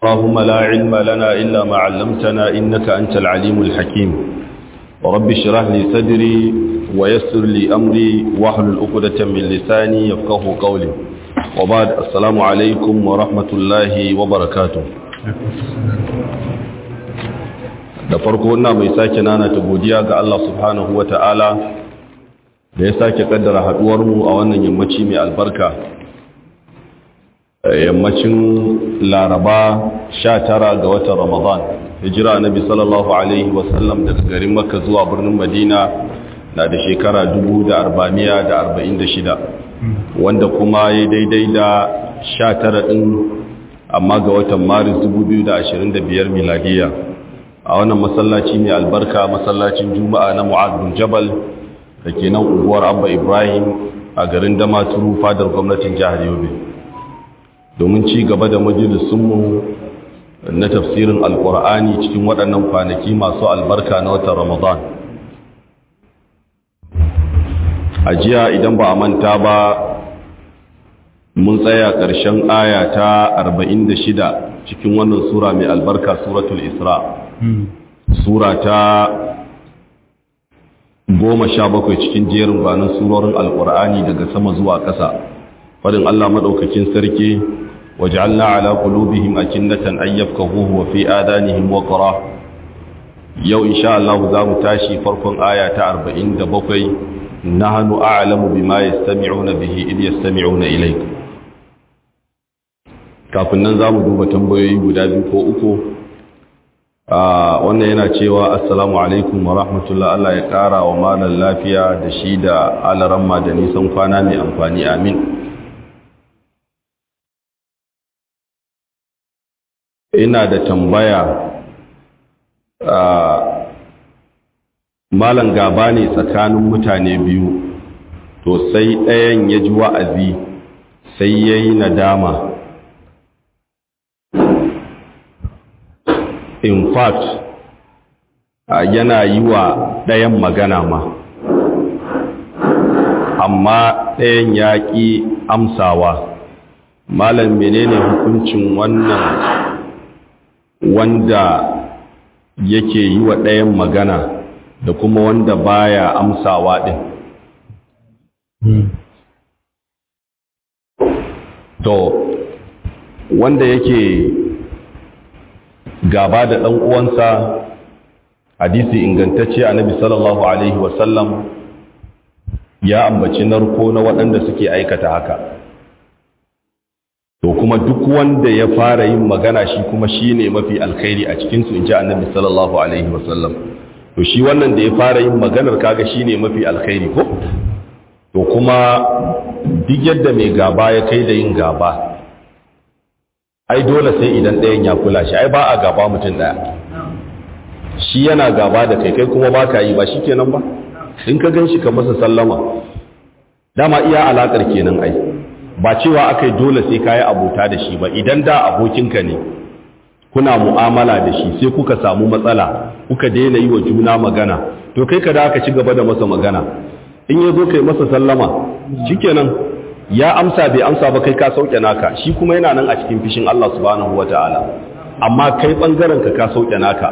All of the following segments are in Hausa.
اللهم لا علم لنا إلا ما علمتنا إنك أنت العليم الحكيم ورب اشرح لي صدري ويسر لي أمري واحلل عقدة من لساني يفقه قولي وبعد السلام عليكم ورحمة الله وبركاته da farko ina mai sake nana ta godiya ga Allah subhanahu wa ta'ala da ya sake kaddara haduwarmu a wannan yammaci mai albarka yammacin laraba 19 ga watan ramadan hijira nabi sallallahu alaihi wasallam daga garin makka zuwa birnin madina na da shekara 1446 wanda kuma ya daidai da 19 din amma ga watan maris 2025 miladiya a wannan masallaci mai albarka masallacin juma'a na mu'ad bin jabal da ke nan unguwar abba ibrahim a garin damaturu fadar gwamnatin jihar yobe domin ci gaba da majalisunmu na tafsirin alkur'ani cikin waɗannan kwanaki masu albarka na watan ramadan a jiya idan ba a manta ba mun tsaya ƙarshen aya ta 46 cikin wannan sura mai albarka suratul isra sura ta goma sha bakwai cikin jerin gwanin surorin alkur'ani daga sama zuwa ƙasa fadin allah maɗaukakin sarki وجعلنا على قلوبهم أكنة أن يفقهوه وفي آذانهم وقرا يو إن شاء الله ذا متاشي فرق آية أربعين دبقي نحن أعلم بما يستمعون به إذ يستمعون إليك kafin nan za mu duba tambayoyi guda biyu ko uku wannan yana cewa assalamu alaikum wa rahmatullah Allah ya ƙara wa malar lafiya da shi da alaramma da nisan kwana mai amfani amin ina da tambaya a malan gaba ne tsakanin mutane biyu to sai ɗayan ya ji wa'azi sai ya yi nadama in fact yana yi wa ɗayan magana ma amma ɗayan ya ƙi amsawa malam menene hukuncin wannan wanda yake yi wa ɗayan magana da kuma wanda baya amsawa ɗin. To, wanda yake gaba da ɗan uwansa hadisi ingantacce a nabi sallallahu Alaihi wasallam ya ambaci narko na waɗanda suke aikata haka. to kuma duk wanda ya fara yin magana shi kuma shi ne mafi alkhairi a cikinsu in ji annabi sallallahu alaihi wasallam to shi wannan da ya fara yin maganar kaga shi ne mafi alkhairi ko to kuma duk yadda mai gaba ya kai da yin gaba ai dole sai idan ɗayan ya kula shi ai ba a gaba mutum ɗaya shi yana gaba da kai kai kuma ba ka yi ba shi kenan ba in ka gan shi ka masa sallama dama iya alaƙar kenan ai ba cewa aka yi dole sai ka yi abota da shi ba idan da abokinka ne kuna mu'amala da shi sai kuka samu matsala kuka daina yi wa juna magana to kai ka da aka ci gaba da masa magana in ya zo kai masa sallama shikenan ya amsa bai amsa ba kai ka sauke naka shi kuma yana nan a cikin fishin Allah subhanahu wataala amma kai bangaren ka ka sauke naka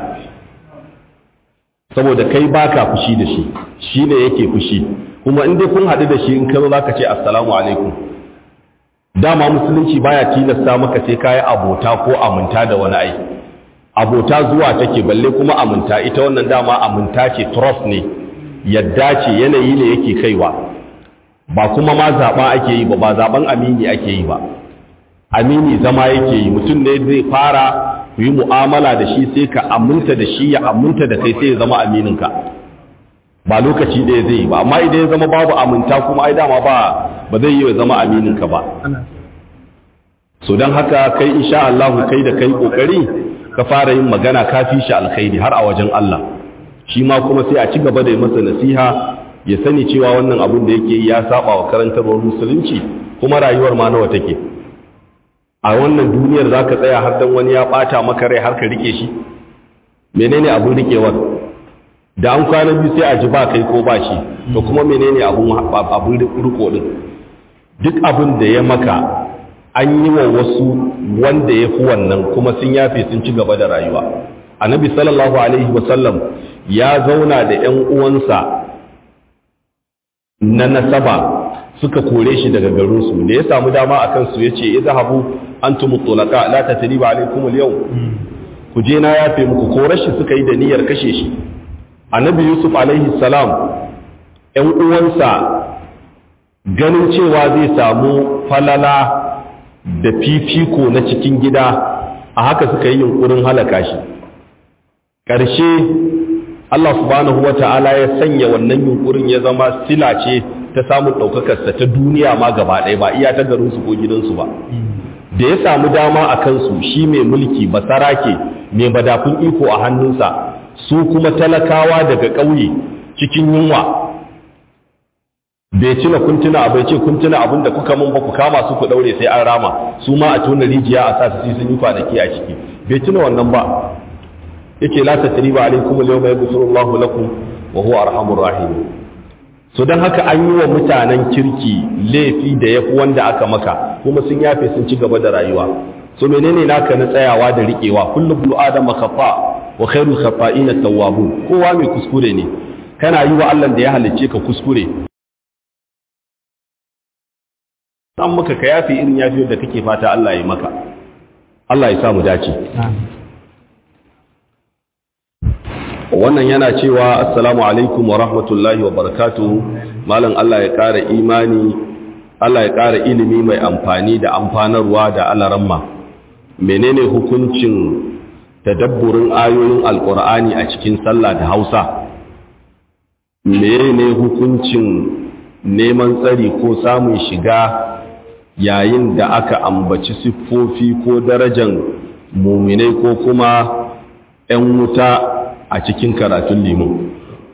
saboda kai baka fushi da shi shine yake fushi kuma in dai kun haɗu da shi in ka zo zaka ce assalamu alaikum dama musulunci baya tilasta maka sai kayi abota ko aminta da wani ai abota zuwa take balle kuma aminta ita wannan dama aminta ce trust ne yadda ce yanayi ne yake kaiwa ba kuma ma zaɓa ake yi ba ba zaɓen amini ake yi ba amini zama yake yi mutum ne zai fara ku yi mu'amala da shi sai ka aminta da shi ya aminta da kai sai ya zama amininka ba lokaci ɗaya zai yi ba amma idan ya zama babu aminta kuma ai dama ba ba zai yi zama amininka ba so don haka kai insha Allah kai da kai kokari ka fara yin magana ka fi shi alkhairi har a wajen Allah shi ma kuma sai a ci gaba da yi masa nasiha ya sani cewa wannan abin da yake ya saba wa karantarwar musulunci kuma rayuwar ma nawa take a wannan duniyar zaka tsaya har dan wani ya bata maka rai har ka rike shi menene abin rikewar da an kwana biyu sai a ji ba kai ko ba shi to kuma menene abun abun riko din duk abin da ya maka an yi wa wasu wanda ya fi wannan kuma sun yafe sun ci gaba da rayuwa annabi sallallahu alaihi wasallam ya zauna da 'yan uwansa na nasaba suka kore shi daga garinsu da ya samu dama a kansu ya ce izhabu antum tulaka la tatriba alaikum al-yawm ku je na yafe muku ko rashi suka yi da niyyar kashe shi annabi yusuf alaihi salam ƴan uwansa ganin cewa zai samu falala da fifiko na cikin gida a haka suka yi yunkurin halaka shi ƙarshe Allah subhanahu wa ta'ala ya sanya wannan yunkurin ya zama sila ce ta samun ɗaukakarsa ta duniya ma gaba ɗaya ba iya ta garinsu ko gidansu ba da ya samu dama a kansu shi mai mulki basarake mai madafin iko a hannunsa su kuma talakawa daga ƙauye cikin yunwa bai cina kuntuna bai ce kuntuna abin da kuka mun ba ku kama su ku daure sai an rama su ma a tona rijiya a sa su sun yi kwanaki a ciki bai tuna wannan ba yake la tasriba alaikum al-yawma yaghfiru Allahu lakum wa huwa arhamur rahim so dan haka an yi wa mutanen kirki laifi da yafi wanda aka maka kuma sun yafe sun ci gaba da rayuwa so menene naka na tsayawa da riƙewa kullu bulu adama khata wa khairul khata'ina tawwabun kowa mai kuskure ne kana yi wa Allah da ya halicce ka kuskure an maka ka yafi irin yafiyar da kake fata Allah ya maka Allah ya sa mu dace wannan yana cewa assalamu alaikum wa rahmatullahi wa barakatuh malam Allah ya ƙara imani Allah ya ƙara ilimi mai amfani da amfanarwa da alaramma menene hukuncin tadabburin ayoyin alkur'ani a cikin sallah da hausa menene hukuncin neman tsari ko samun shiga yayin da aka ambaci siffofi ko darajan muminai ko kuma 'yan wuta a cikin karatun liman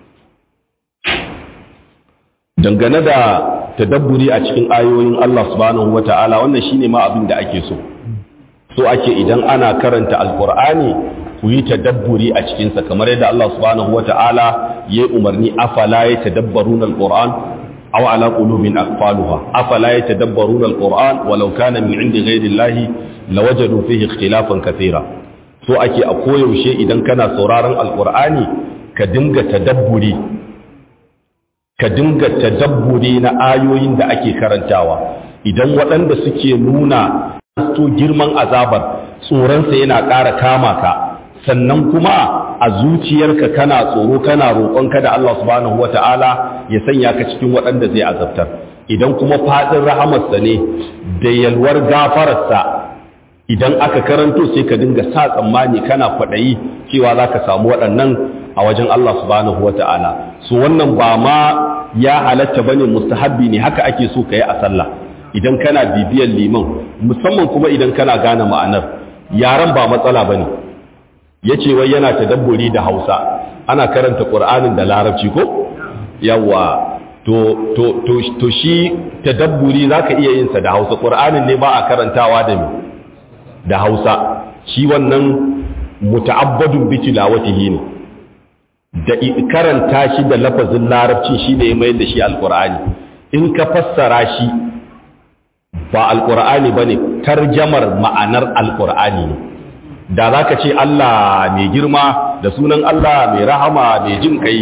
dangane da tadabburi a cikin ayoyin Allah subhanahu wata'ala wannan shine ma abin da ake so so ake idan ana karanta alkur'ani ku yi tadabburi a cikinsa kamar yadda Allah subhanahu wata'ala ya yi umarni afala ya tadabbarun alkur'an aw ala qulubin aqfaluha afala ya tadabbarun alkur'an walau kana min indi ghayri llahi lawajadu fihi ikhtilafan kathira so ake a koyaushe idan kana sauraron alkur'ani ka dinga tadabburi ka dinga tadabburi na ayoyin da ake karantawa idan waɗanda suke nuna to girman azabar tsoronsa yana ƙara kama ka sannan kuma a zuciyarka kana tsoro kana roƙon da Allah subhanahu wata'ala ya sanya ka cikin waɗanda zai azabtar idan kuma faɗin rahamarsa ne da yalwar gafararsa idan aka karanto sai ka dinga sa tsammani kana kwaɗayi cewa za ka samu waɗannan a wajen Allah subhanahu wata'ala so wannan ba ma ya halatta bane mustahabbi ne haka ake so ka yi a sallah idan kana bibiyar liman musamman kuma idan kana gane ma'anar yaran ba matsala ba ne ya ce wai yana tadabburi da hausa ana karanta ƙur'anin da larabci ko yawa to, to, to, to shi tadabburi za ka iya yinsa da hausa ƙur'anin ne ba a karantawa da mi da hausa shi wannan muta'abbadun bi tilawatihi ne da karanta shi da lafazin larabci shi ne ya mayar da shi alƙur'ani in ka fassara shi ba alƙur'ani ba ne tarjamar ma'anar alƙur'ani ne da za ka ce Allah mai girma da sunan Allah mai rahama mai jin kai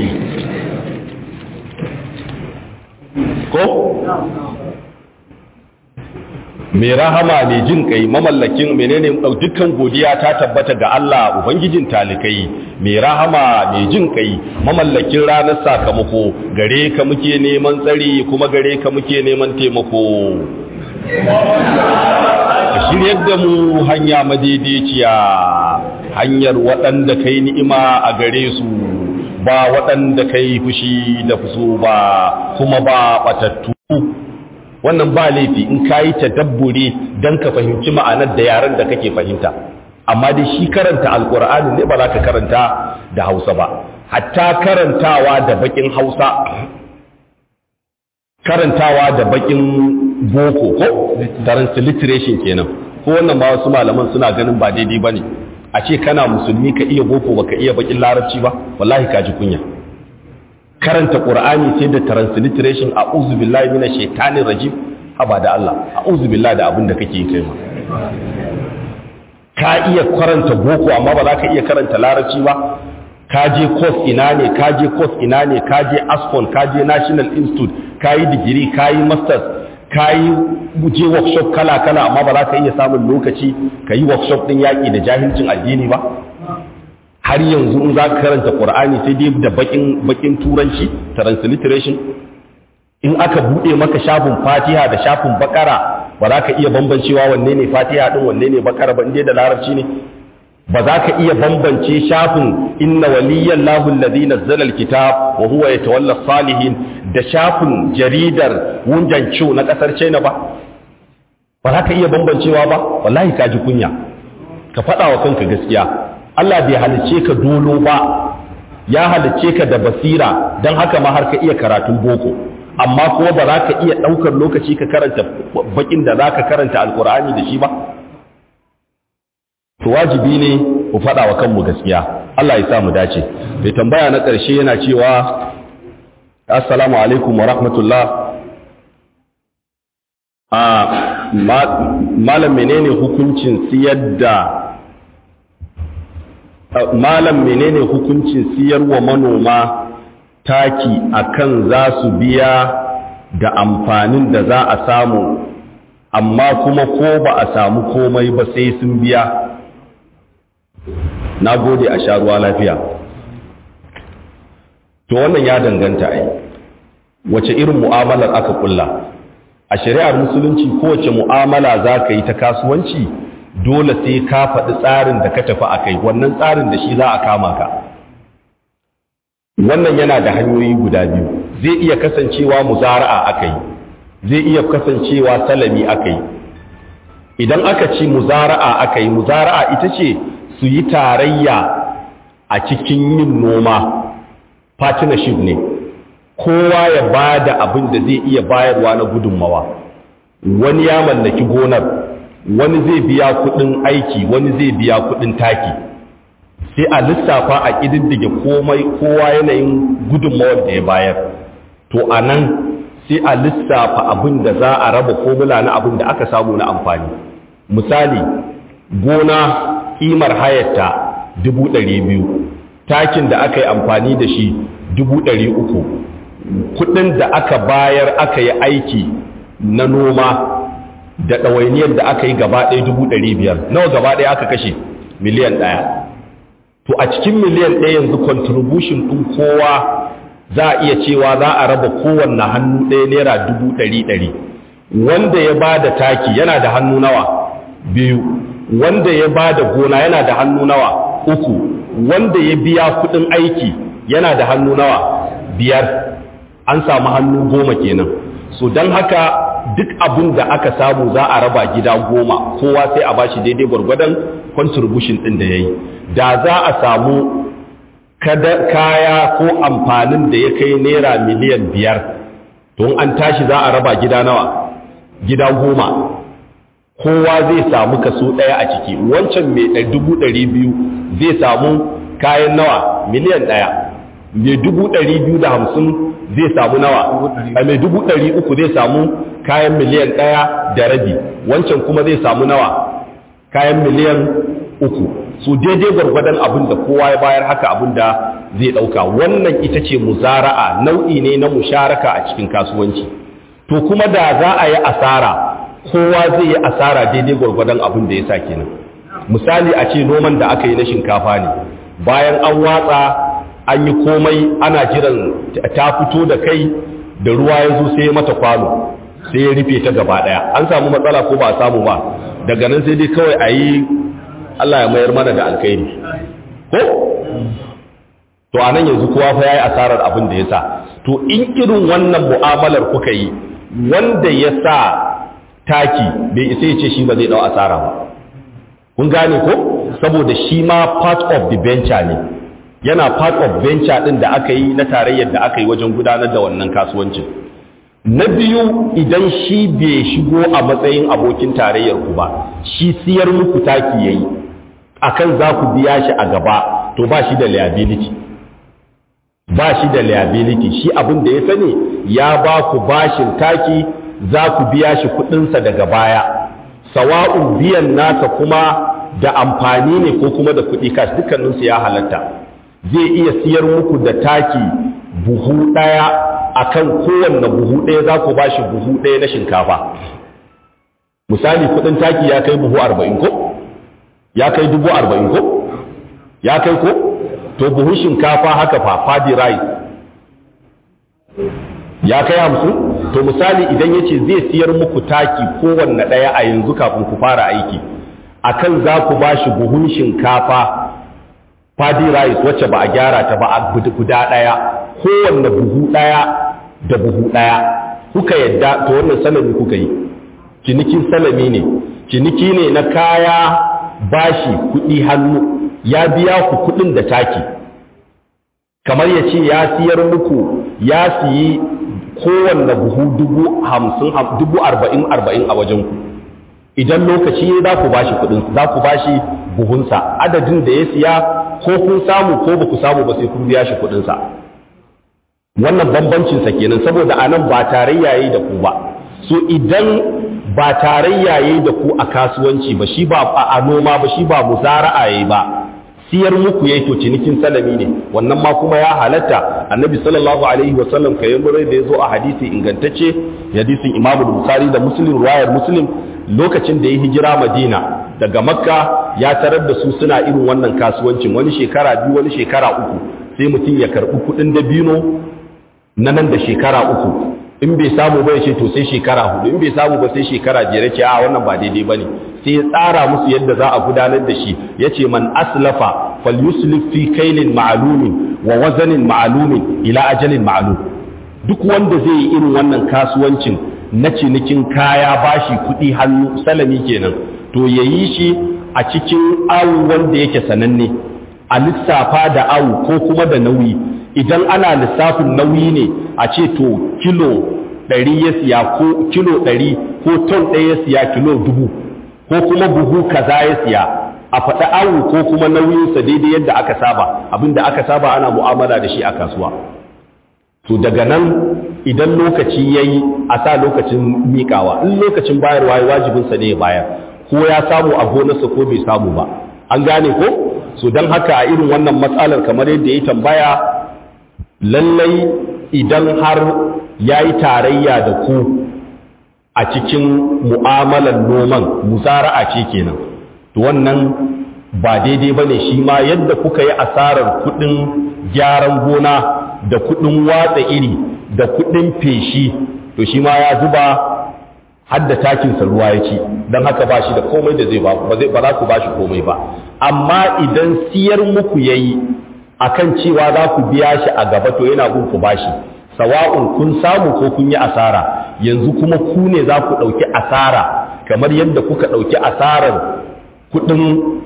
ko? mai rahama mai jin kai mamallakin menene dukkan godiya ta tabbata ga Allah ubangijin talikai mai rahama mai jin kai mamallakin ranar sakamako gare ka muke neman tsari kuma gare ka muke neman taimako ka shiryar da mu hanya madaidaiciya hanyar waɗanda kai ni'ima a gare su ba waɗanda kai fushi da fuso ba kuma ba batattu wannan ba laifi in ka yi tadabburi don ka fahimci ma'anar da yaren da kake fahimta amma dai shi karanta alkur'ani ne ba za ka karanta da hausa ba hatta karantawa da bakin hausa karantawa da bakin boko ko transliteration kenan ko wannan ba wasu malaman suna ganin ba daidai bane a ce kana musulmi ka iya boko baka iya bakin larabci ba wallahi ka ji kunya karanta qur'ani sai da transliteration a'udhu billahi minash shaitanir rajim haba da Allah a'udhu billahi da abin da kake kai ma ka iya karanta boko amma ba za ka iya karanta larabci ba ka je course ina ne ka je course ina ne ka je ascon ka je national institute ka yi digiri ka yi masters ka yi je workshop kala kala amma ba za ka iya samun lokaci ka yi workshop din yaƙi da jahilcin addini ba har yanzu in za ka karanta qur'ani sai dai da bakin bakin turanci transliteration in aka bude maka shafin fatiha da shafin bakara ba za ka iya bambancewa wanne ne fatiha din wanne ne bakara ba inda da larabci ne ba za ka iya bambance shafin inna waliyyan lahu alladhi nazzala alkitab wa huwa yatawalla salihin da shafin jaridar wunjan ciwo na kasar China ba ba za ka iya bambancewa ba wallahi ka ji kunya ka faɗa wa kanka gaskiya Allah bai halicce ka dolo ba ya halicce ka da basira don haka ma har ka iya karatun boko amma kuma ba za ka iya ɗaukar lokaci ka karanta bakin da za ka karanta alkur'ani da shi ba to wajibi ne ku faɗa wa kanmu gaskiya Allah ya sa mu dace mai tambaya na ƙarshe yana cewa assalamu alaikum wa rahmatullah a malam menene hukuncin siyar da malam menene hukuncin siyar wa manoma taki akan za su biya da amfanin da za a samu amma kuma ko ba a samu komai ba sai sun biya na gode a sha ruwa lafiya to wannan ya danganta ai wace irin mu'amalar aka kulla a shari'ar musulunci kowace mu'amala za ka yi ta kasuwanci dole sai ka faɗi tsarin da ka tafi a kai wannan tsarin da shi za a kama ka wannan yana da hanyoyi guda biyu zai iya kasancewa muzara'a aka yi zai iya kasancewa salami aka yi idan aka ci muzara'a aka yi muzara'a ita ce su yi tarayya a cikin yin noma partnership ne kowa ya ba da abin da zai iya bayarwa na gudunmawa wani ya mallaki gonar wani zai biya kudin aiki wani zai biya kudin taki sai a lissafa a ƙididdige komai kowa yanayin gudunmawar da ya bayar to a nan sai a lissafa abin da za a raba formula na abin da aka samu na amfani misali gona ƙimar hayarta dubu ɗari biyu takin da aka yi amfani da shi dubu ɗari uku kudin da aka bayar aka yi aiki na noma da ɗawainiyar da aka yi gaba ɗaya dubu ɗari biyar nawa gaba ɗaya aka kashe miliyan ɗaya to a cikin miliyan ɗaya yanzu contribution ɗin kowa za a iya cewa za a raba kowanne hannu ɗaya naira dubu ɗari ɗari wanda ya ba da taki yana da hannu nawa biyu wanda ya ba da gona yana da hannu nawa uku wanda ya biya kuɗin aiki yana da hannu nawa biyar an samu hannu goma kenan so don haka duk abin da aka samu za a raba gida goma kowa sai a bashi daidai gwargwadon contribution ɗin da ya yi da za a samu kaya ko amfanin da ya kai naira miliyan biyar to an tashi za a raba gida nawa gida goma kowa zai samu kaso ɗaya a ciki wancan mai dubu ɗari biyu zai samu kayan nawa miliyan ɗaya mai dubu ɗari biyu da hamsin zai samu nawa a mai dubu ɗari uku zai samu kayan miliyan ɗaya da rabi wancan kuma zai samu nawa kayan miliyan uku su daidai gwargwadon abin da kowa ya bayar haka abin da zai ɗauka wannan ita ce muzara'a nau'i ne na musharaka a cikin kasuwanci to kuma da za a yi asara kowa zai yi asara daidai gwargwadon abin da ya sa kenan misali a ce noman da aka yi na shinkafa ne bayan an watsa an yi komai ana jiran ta fito da kai da ruwa ya zo sai mata kwano sai ya rufe ta gaba daya an samu matsala ko ba a samu ba daga nan sai dai kawai a yi Allah ya mayar mana da alkhairi ko to a nan yanzu kowa fa ya yi asarar abin da ya sa to in irin wannan mu'amalar kuka yi wanda ya sa taki bai isa ya ce shi ba zai dau asara ba kun gane ko saboda shi ma part of the venture ne yana part of venture din da aka yi na tarayyar da aka yi wajen gudanar da wannan kasuwancin na biyu idan shi bai shigo a matsayin abokin tarayyar ku ba shi siyar muku taki yayi akan za ku biya shi a gaba to ba shi da liability ba shi da liability shi abin da ya sani ya ba ku bashin taki za ku biya shi kuɗinsa daga baya sawa'un biyan nasa kuma da amfani ne ko kuma da kuɗi kash dukkaninsu ya halatta zai iya siyar muku da taki buhu ɗaya akan kowanne buhu ɗaya za ku ba shi buhu ɗaya na shinkafa misali kuɗin taki ya kai buhu arba'in ko ya kai dubu arba'in ko ya kai ko to buhun shinkafa haka fa fadi rice ya kai hamsin to misali idan ya ce zai siyar muku taki kowanne ɗaya a yanzu kafin ku fara aiki akan za ku ba shi buhun shinkafa fadi rice wacce ba a gyara ta ba a guda ɗaya kowanne buhu ɗaya da buhu ɗaya kuka yadda to wannan salami kuka yi cinikin salami ne ciniki ne na kaya bashi kuɗi hannu ya biya ku kuɗin da taki kamar ya ce ya siyar muku ya siyi kowanne buhu dubu hamsin dubu arba'in arba'in a wajen ku idan lokaci za ku bashi kuɗin za ku bashi buhunsa adadin da ya siya ko kun samu ko ba ku samu ba sai kun biya shi kuɗinsa wannan bambancinsa kenan saboda anan ba tarayya yayi da ku ba so idan ba tarayya yayi da ku a kasuwanci ba shi ba a noma ba shi ba muzara'a yayi ba siyar muku yayi to cinikin salami ne wannan ma kuma ya halatta annabi sallallahu alaihi wa sallam kayan murai da yazo a hadisi ingantacce hadisin imam bukhari da muslim riwayar muslim lokacin da ya hijira madina daga makka ya tarar da su suna irin wannan kasuwancin wani shekara biyu wani shekara uku sai mutum ya karbi kudin dabino na nan da shekara uku in bai samu ba ya ce to sai shekara hudu in bai samu ba sai shekara biyar ce a wannan ba daidai bane sai ya tsara musu yadda za a gudanar da shi yace man aslafa falyuslif fi kailin ma'lumin wa wazanin ma'lumin ila ajalin ma'lum duk wanda zai yi irin wannan kasuwancin na cinikin kaya bashi kuɗi hannu salami kenan to yayi shi a cikin awu wanda yake sananne a lissafa da awu ko kuma da nauyi idan ana lissafin nauyi ne a ce to kilo ɗari ya siya ko kilo ɗari ko ton ɗaya ya siya kilo dubu ko kuma buhu kaza ya siya a faɗi awu ko kuma nauyinsa daidai yadda aka saba abinda aka saba ana mu'amala da shi a kasuwa to daga nan idan lokaci ya yi a sa lokacin miƙawa in lokacin bayarwa ya wajibinsa ne ya bayar ko ya samu a gonarsa ko bai samu ba an gane ko so don haka a irin wannan matsalar kamar yadda ya tambaya lallai idan har ya yi tarayya da ku a cikin mu'amalar noman musara'a ce kenan to wannan ba daidai ba ne shi ma yadda kuka yi asarar kudin gyaran gona da kudin watsa iri da kudin feshi to shi ma ya zuba hadda takinsa ruwa ya ci don haka ba shi da komai da zai ba ba za ku ba shi komai ba amma idan siyar muku ya yi akan cewa za ku biya shi a gaba to yana gun ku bashi sawa'un kun samu ko kun yi asara yanzu kuma ku ne za ku ɗauki asara kamar yadda kuka ɗauki asarar kuɗin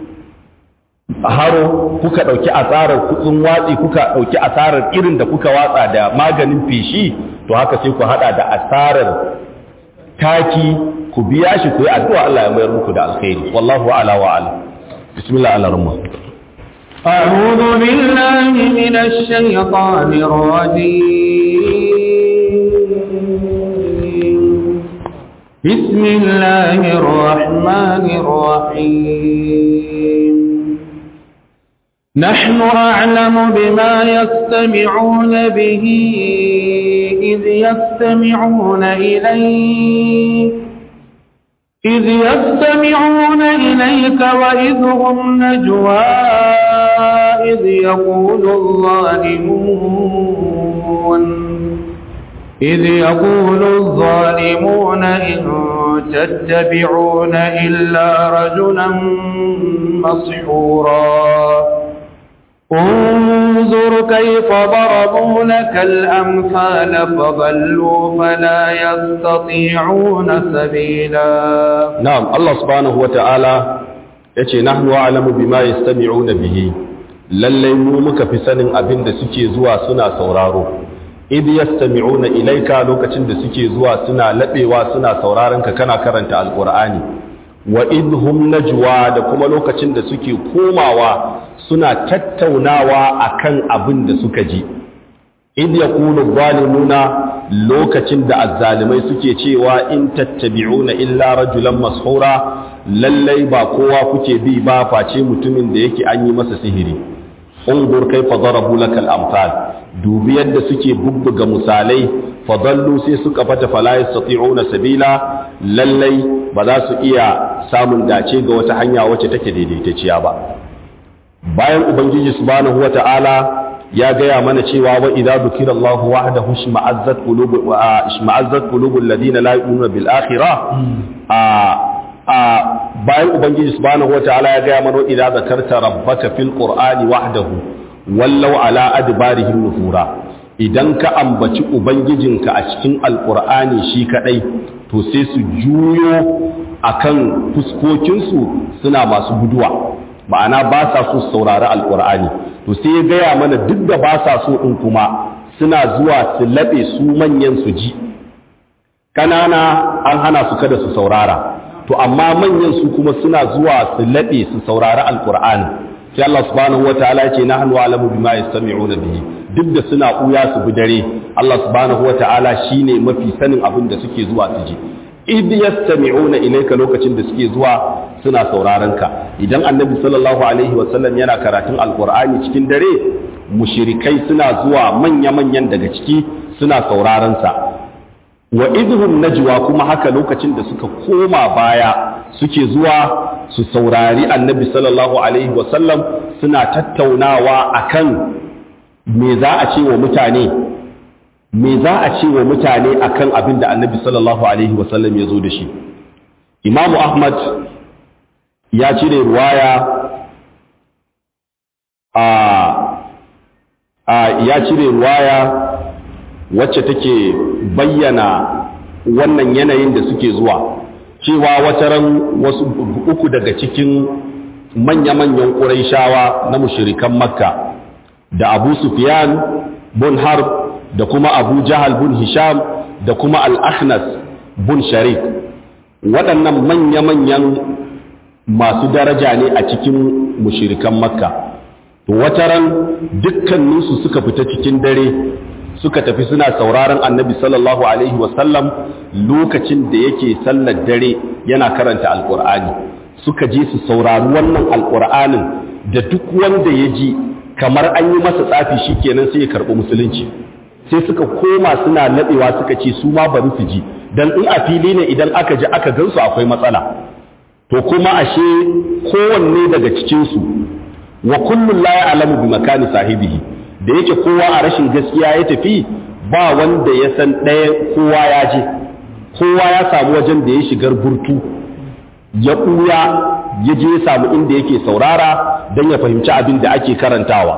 haro kuka ɗauki asarar kuɗin watsi kuka ɗauki asarar irin da kuka watsa da maganin feshi to haka sai ku haɗa da asarar taki ku biya shi ku yi addu'a Allah ya mayar muku da alkhairi wallahu ala wa ala bismillah ala rahman أعوذ بالله من الشيطان الرجيم بسم الله الرحمن الرحيم نحن أعلم بما يستمعون به إذ يستمعون إليك إذ يستمعون إليك وإذ هم نجوى إذ يقول الظالمون إذ يقول الظالمون إن تتبعون إلا رجلا مسحورا انظر كيف ضربوا لك الأمثال فضلوا فلا يستطيعون سبيلا نعم الله سبحانه وتعالى yace nahnu a'lamu bima yastami'una bihi lallai mu muka fi sanin abin da suke zuwa suna sauraro idh yastami'una ilayka lokacin da suke zuwa suna labewa suna sauraron ka kana karanta alqur'ani wa idh hum najwa da kuma lokacin da suke komawa suna tattaunawa akan abin da suka ji idh yaqulu zalimuna lokacin da azzalimai suke cewa in tattabi'una illa rajulan mashura lallai ba kowa kuke bi ba face mutumin da yake an yi masa sihiri ungur kaifa darabu lakal amsal dubi yadda suke bubbuga misalai fadallu sai suka fata fala yastati'una sabila lallai ba za su iya samun dace ga wata hanya wacce take daidaitacciya ba bayan ubangiji subhanahu wata'ala ya gaya mana cewa wa idza dhukira Allah wahdahu shma'azzat qulubu shma'azzat qulubul ladina la yu'minuna bil akhirah a a bayan ubangiji subhanahu wata'ala ya gaya mana idza zakarta rabbaka fil qur'ani wahdahu wallau ala adbarihim nufura idan ka ambaci ubangijinka a cikin alqur'ani shi kadai to sai su juyo akan fuskokinsu suna masu guduwa ma'ana ba sa so saurari alkur'ani to sai ya gaya mana duk da ba sa so ɗin kuma suna zuwa su laɓe su manyan su ji ƙanana an hana su kada su saurara to amma manyan su kuma suna zuwa su laɓe su saurari alkur'ani sai Allah subhanahu wataala ya ce nahnu alamu bima yastami'una bihi duk da suna ɓuya su bi dare Allah subhanahu wataala shine mafi sanin abin da suke zuwa su ji idh yastami'una ilayka lokacin da suke zuwa suna sauraron ka idan annabi sallallahu alaihi wasallam yana karatun alqur'ani cikin dare mushrikai suna zuwa manya manyan daga ciki suna sauraron sa wa idhum najwa kuma haka lokacin da suka koma baya suke zuwa su saurari annabi sallallahu alaihi wasallam suna tattaunawa akan me za a ce wa mutane me za a ce wa mutane akan abin da annabi sallallahu alaihi wasallam ya zo da shi imamu ahmad ya cire ruwaya a ya cire ruwaya wacce take bayyana wannan yanayin da suke zuwa cewa wataran wasu uku daga cikin manya-manyan ƙuraishawa na mushirikan makka da abu sufyan bun harb da kuma abu jahal bun hisham da kuma al-ahnas bun sharik waɗannan manya-manyan masu daraja ne a cikin mushirikan makka wataran dukkaninsu suka fita cikin dare suka tafi suna sauraron annabi sallallahu alaihi wasallam lokacin da yake sallar dare yana karanta alkur'ani suka je su saurari wannan alkur'anin da duk wanda ya ji kamar an yi masa tsafi shi kenan sai ya karɓi musulunci sai suka koma suna naɗewa suka ce su ma bari su ji don in a fili ne idan aka ji aka gansu akwai matsala to kuma ashe kowanne daga cikinsu wa kullum la ya'lamu bi makani sahibihi da yake kowa a rashin gaskiya ya tafi ba wanda ya san ɗaya kowa ya je kowa ya samu wajen da ya shigar burtu ya ɓuya ya je ya samu inda yake saurara don ya fahimci abin da ake karantawa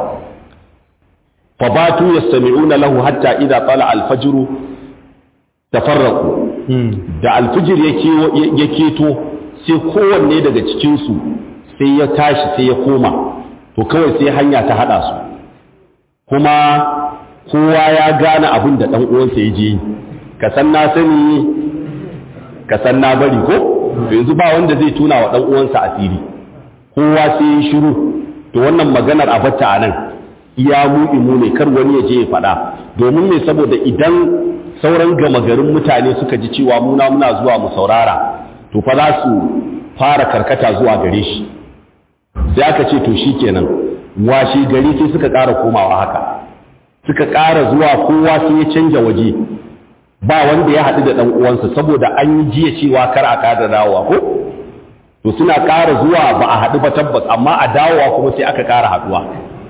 fabatu yastami'una lahu hatta idza tala al-fajr tafarraqu da al-fajr ya keto sai kowanne daga cikin su sai ya tashi sai ya koma to kawai sai hanya ta hada su kuma kowa ya gane abin da dan uwansa ya je ka san na sani ka san na bari ko yanzu ba wanda zai tuna wa dan uwansa asiri kowa sai ya shiru to wannan maganar a batta a nan iya mu imu ne kar wani ya je ya faɗa domin me saboda idan sauran gama garin mutane suka ji cewa muna muna zuwa mu saurara to fa za su fara karkata zuwa gare shi sai aka ce to shikenan washe gari sai suka ƙara komawa haka suka ƙara zuwa kowa sai ya canja waje ba wanda ya haɗu da ɗan uwansa saboda an yi jiya cewa kar a ƙara dawowa ko to suna ƙara zuwa ba a haɗu ba tabbas amma a dawowa kuma sai aka ƙara haɗuwa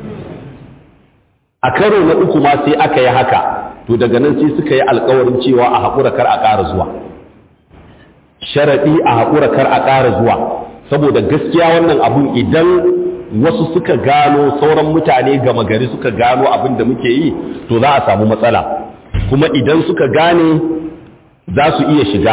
a karo na uku ma sai aka yi haka to daga nan sai suka yi alkawarin cewa a haƙura kar a ƙara zuwa sharaɗi a haƙura kar a ƙara zuwa saboda gaskiya wannan abun idan wasu suka gano sauran mutane gama gari suka gano abin da muke yi to za a samu matsala kuma idan suka gane za su iya shiga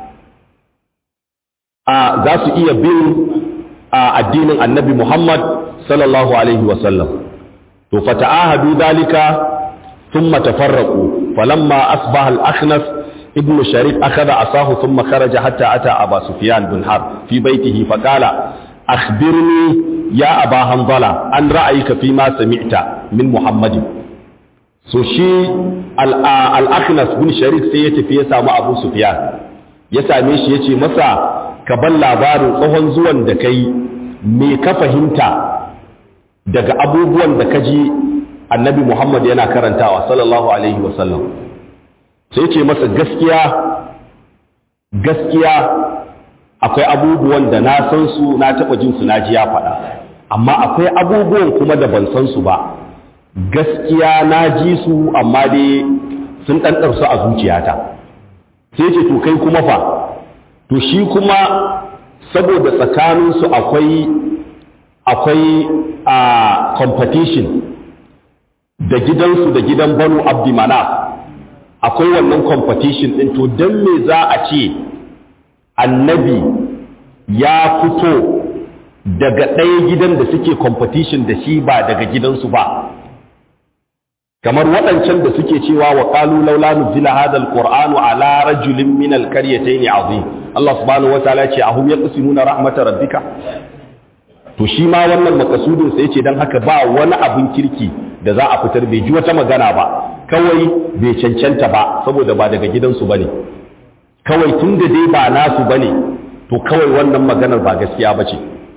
a za su iya bin a addinin annabi Muhammad sallallahu alaihi wasallam to fata'ahadu dalika thumma tafarraqu falamma asbaha al-akhnas ibn sharif akhadha asahu thumma kharaja hatta ata aba sufyan bin harb fi baytihi faqala akhbirni ya aba hanzala an ra'ayika fi ma sami'ta min muhammadin so shi al-akhnas bin sharik sai ya tafi ya samu abu sufyan ya same shi ya ce masa ka ban labarin tsohon zuwan da kai me ka fahimta daga abubuwan da ka ji annabi muhammad yana karantawa sallallahu alaihi wasallam sai ce masa gaskiya gaskiya akwai abubuwan da na san su na taɓa jin su na ji ya faɗa amma akwai abubuwan kuma da ban san su ba gaskiya na ji su amma dai sun ɗanɗarsu a zuciyata sai ce to kai kuma fa to shi kuma saboda tsakaninsu akwai akwai a competition da gidansu da gidan banu abdi manaf akwai wannan competition ɗin to don me za a ce annabi ya fito daga ɗaya gidan da suke competition da shi ba daga gidansu ba kamar waɗancan da suke cewa wa qalu laula nuzila hadha alqur'anu ala rajulin min alqaryatayn azim Allah subhanahu wataala ce ahum yaqsimuna rahmatar rabbika to shi ma wannan makasudin sai ce dan haka ba wani abin kirki da za a fitar bai ji wata magana ba kawai bai cancanta ba saboda ba daga gidansu bane kawai tunda dai ba nasu bane to kawai wannan maganar ba gaskiya bace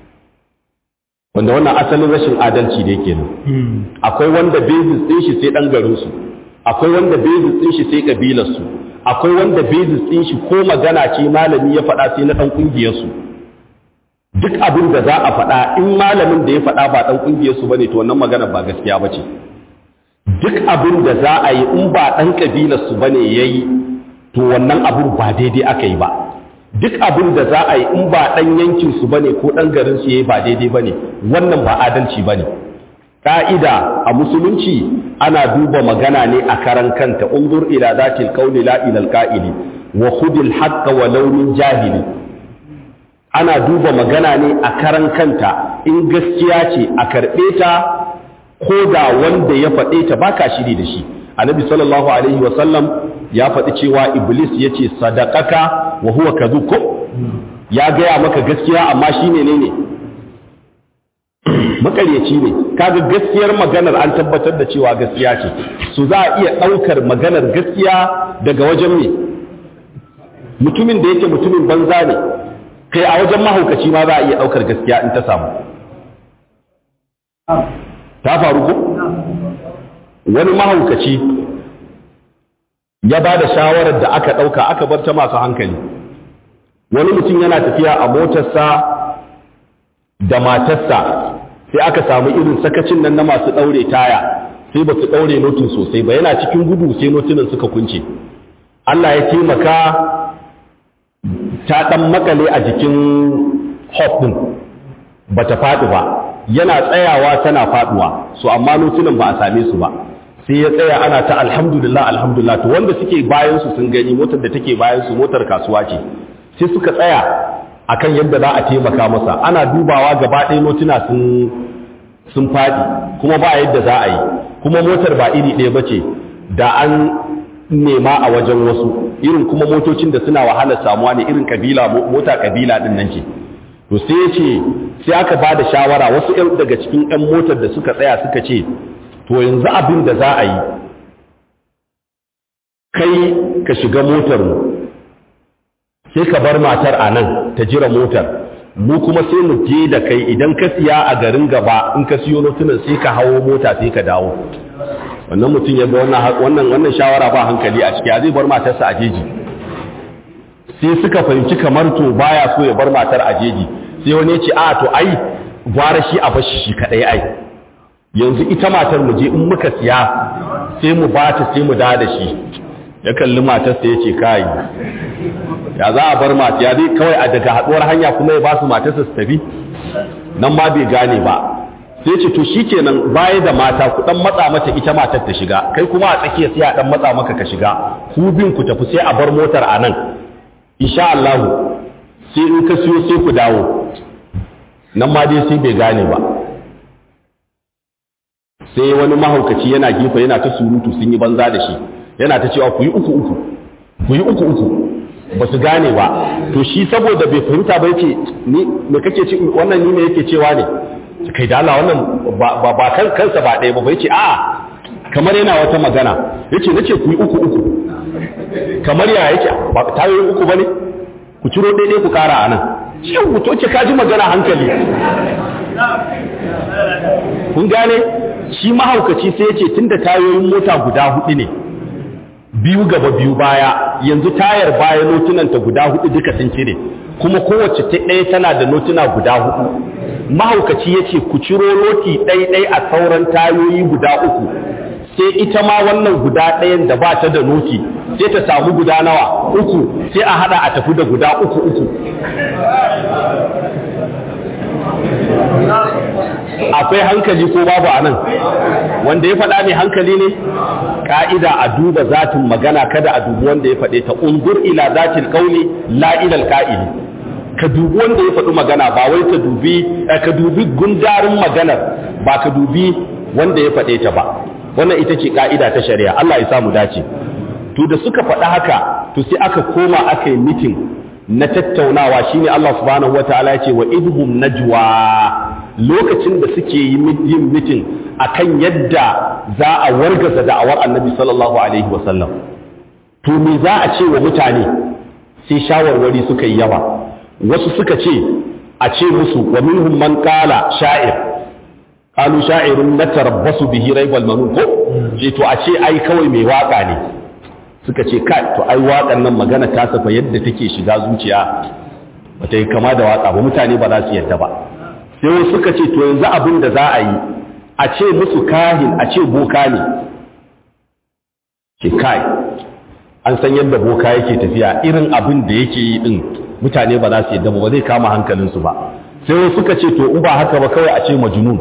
wanda wannan asalin rashin adalci ne kenan akwai wanda basis din shi sai dan garin su akwai wanda basis din shi sai kabilar su akwai wanda basis din shi ko magana ce malami ya faɗa sai na dan kungiyar su duk abin da za a faɗa in malamin da ya faɗa ba dan kungiyar su bane to wannan magana ba gaskiya bace duk abin da za a yi in ba dan kabilar su bane yayi to wannan abin ba daidai aka yi ba duk abin da za a yi in ba ɗan yankinsu ba ne ko ɗan garinsu ya yi ba daidai ba ne wannan ba adalci ba ne ƙa'ida a musulunci ana duba magana ne a karan kanta unzur ila zatil qawli la ila alqa'ili wa khudil haqqa wa launin jahili ana duba magana ne a karan kanta in gaskiya ce a karɓe ta ko da wanda ya faɗe ta baka shiri da shi annabi sallallahu alaihi wa sallam ya faɗi cewa iblis ya ce sadakaka wa huwa kadhub ko ya gaya maka gaskiya amma shi ne ne makaryaci ne kaga gaskiyar maganar an tabbatar da cewa gaskiya ce su za a iya ɗaukar maganar gaskiya daga wajen me mutumin da yake mutumin banza ne kai a wajen mahaukaci ma za a iya ɗaukar gaskiya in ta samu ta faru ko wani mahaukaci ya ba da shawarar da aka ɗauka aka bar ta masu hankali wani mutum yana tafiya a motarsa da matarsa sai aka samu irin sakacin nan na masu ɗaure taya sai ba su ɗaure notin sosai ba yana cikin gudu sai notunan suka kunce Allah ya taimaka ta ɗan makale a jikin hop ɗin ba ta faɗi ba yana tsayawa tana faɗuwa so amma notunan ba a same su ba sai ya tsaya ana ta alhamdulillah alhamdulillah to wanda suke bayan su sun gani motar da take bayan su motar kasuwa ce sai suka tsaya akan yadda za a taimaka masa ana dubawa gaba ɗaya notuna sun sun faɗi kuma ba yadda za a yi kuma motar ba iri ɗaya bace da an nema a wajen wasu irin kuma motocin da suna wahalar samuwa ne irin kabila mota kabila din nan ce to sai ya ce sai aka ba da shawara wasu ‘yan daga cikin ‘yan motar da suka tsaya suka ce to yanzu abin da za a yi kai ka shiga motar mu sai ka bar matar a nan ta jira motar mu kuma sai mu je da kai idan ka siya a garin gaba in ka siyo notunan sai ka hawo mota sai ka dawo wannan mutum ya ga wannan wannan shawara ba hankali a ciki zai bar matarsa a jeji sai suka fahimci kamar to baya so ya bar matar a jeji sai wani ya ce a to ai gwara shi a bashi shi kadai ai yanzu ita matar mu je in muka siya sai mu bata sai mu da da shi ya kalli matarsa ya ce kai ya za a bar mata ya zai kawai a daga haduwar hanya kuma ya ba su matarsa su tafi nan ma bai gane ba sai ce to shikenan baya da mata ku dan matsa mata ita matar ta shiga kai kuma a tsakiya sai a dan matsa maka ka shiga ku bin ku tafi sai a bar motar a nan insha Allah sai in ka siyo sai ku dawo nan ma dai sai bai gane ba sai wani mahaukaci yana gefe yana ta surutu sun yi banza da shi yana ta cewa ku yi uku uku ku yi uku uku ba su gane ba to shi saboda bai fahimta ba yake ni me kake ci wannan ni me yake cewa ne kai da Allah wannan ba ba kan kansa ba ɗaya ba bai ce a kamar yana wata magana yace nace ku yi uku uku kamar ya yake ba tayoyin uku bane ku ciro daidai ku kara anan shin ku toce ka ji magana hankali kun gane shi mahaukaci sai yace tunda tayoyin mota guda hudu ne biyu gaba biyu baya yanzu tayar baya notunanta guda hudu duka sun cire kuma kowace ta ɗaya tana da notuna guda hudu mahaukaci ya ce ku ciro noti ɗaiɗai a sauran tayoyi guda uku sai ita ma wannan guda ɗayan da ba ta da noti sai ta samu guda nawa uku sai a hada a tafi da guda uku uku akwai hankali ko babu a nan wanda ya faɗa mai hankali ne ƙa'ida a duba zatin magana kada a dubi wanda ya faɗe ta ungur ila zatin ƙauni la'ilal ƙa'ili ka dubi wanda ya faɗi magana ba wai ka dubi ka dubi gundarin maganar ba ka dubi wanda ya faɗe ta ba wannan ita ce ƙa'ida ta shari'a Allah ya samu dace to da suka faɗa haka to sai aka koma aka yi mitin na tattaunawa shine Allah subhanahu wataala ya ce wa idhum najwa lokacin da suke yin mitin akan yadda za a wargaza da'awar annabi sallallahu alaihi wasallam to me za a ce wa mutane sai shawarwari suka yi yawa wasu suka ce a ce musu wa minhum man qala sha'ir qalu sha'irun natarabbasu bihi raibal manun ko ce to a ce ai kawai mai waka ne suka ce kai to ai waƙan nan magana ta safa yadda take shiga zuciya bata yi kama da waka ba mutane ba za su yadda ba sai wasu suka ce to yanzu abin da za a yi a ce musu kahin a ce boka ne ke kai an san yadda boka yake tafiya irin abin da yake yi din mutane ba za su yadda ba ba zai kama hankalinsu ba sai wasu suka ce to in ba haka ba kawai a ce majnun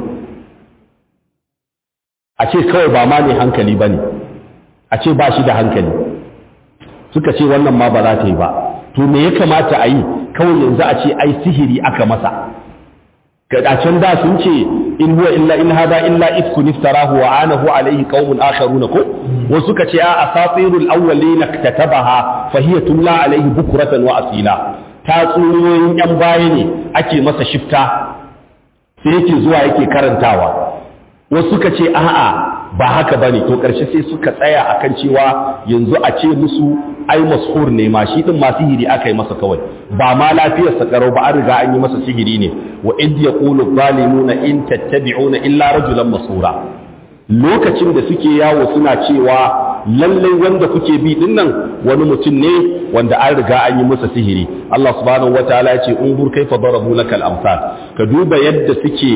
a ce kawai ba ma ne hankali ba ne a ce ba shi da hankali suka ce wannan ma ba za ta yi ba to me ya kamata a yi kawai yanzu a ce ai sihiri aka masa a can da sun ce in huwa illa in hada illa ifkun iftarahu wa anahu alayhi qaumun akharuna ko wasu suka ce a asatirul awwalina katabaha fa hiya tumla alayhi bukratan wa asila tatsuniyoyin yan baya ne ake masa shifta sai yake zuwa yake karantawa wasu suka ce a'a ba haka bane to karshe sai suka tsaya akan cewa yanzu a ce musu ai mashur ne ma shi din ma sihiri aka yi masa kawai ba ma lafiyar sa karau ba an riga an yi masa sihiri ne wa id yaqulu zalimuna in tattabi'una illa rajulan masura lokacin da suke yawo suna cewa lallai wanda kuke bi din nan wani mutum ne wanda an riga an yi masa sihiri Allah subhanahu wataala ya ce unzur kaifa darabu lakal amsal ka duba yadda suke